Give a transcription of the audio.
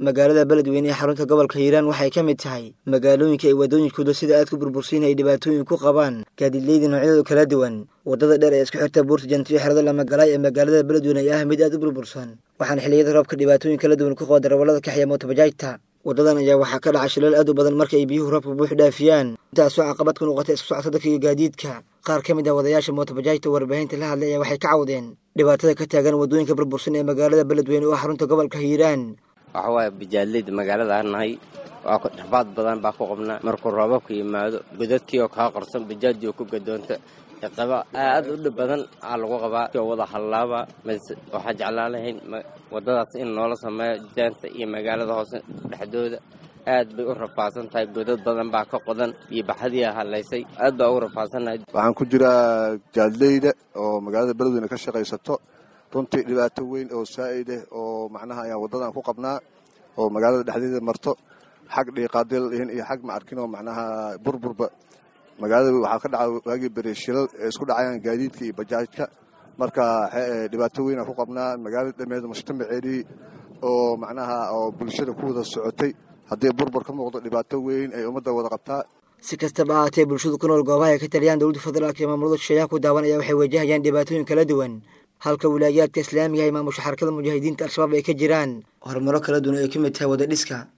magaalada beledweyne ee xarunta gobolka hiiraan waxay ka mid tahay magaalooyinka ay waddooyinkooda sida aad ku burbursiin ay dhibaatooyin ku qabaan gaadiidleyda noocyadooda kala duwan waddada dheer ee isku xirta buurta jantiyo xerada lamagalaay ee magaalada beledweyne ay ah mid aad u burbursan waxaana xilliyada roobka dhibaatooyin kala duwan ku qaba darawallada kaxya mootobajaajta waddadan ayaa waxaa ka dhaca shilal aad u badan marka ay biyuhu roobka buux dhaafiyaan intaasoo caqabad ku noqotay isku socota dadka iyo gaadiidka qaar ka mid ah wadayaasha mootobajaajta warbaahinta la hadlay ayaa waxay ka cawdeen dhibaatada ka taagan waddooyinka burbursan ee magaalada beledweyne oo xarunta gobolka hiiraan waxa waaye bajaadleyda magaalada nahay waa ku dhexbaad badan baa ku qabnaa markuu roobabka yimaado godadkii oo kaa qorsan bajaajii oo ku gadoonta qaba aad u dhib badan aa lagu qabaa oo wada hallaaba mase waxaa jeclaan lahayn waddadaas in noola sameeyo jaanta iyo magaalada hoose dhexdooda aad bay u rafaadsan tahay godad badan baa ka qodan iyo baxadiia hadlaysay aad baa ugu rafaadsannahay waxaan ku jiraa jaadleyda oo magaalada beledweyne ka shaqaysato runtii dhibaato weyn oo saa'id ah oo macnaha ayaan waddadan ku qabnaa oo magaalada dhexdeeda marto xag dhiiqaadil dhihin iyo xag maarkin oo macnaha burburba magaalada waxaa ka dhaca waagii bere shilal ee isku dhacayaan gaadiidka iyo bajaajka marka dhibaato weynaan ku qabnaa magaalada dhameed mujtamaceedii oo macnaha oo bulshada ku wada socotay haddii burbur ka muuqdo dhibaato weyn ay ummadda wada qabtaa si kastaba ahaatee bulshadu ku nool goobaha ay ka taliyaan dowladda federaalka iyo maamulada shisheeyaha ku daawanaya waxay wajahayaan dhibaatooyin kala duwan halka wilaayaadka islaamiga ay maamusha xarakada mujaahidiinta al-shabaab ay ka jiraan horumaro kala duwan ay ka mid tahay wadadhiska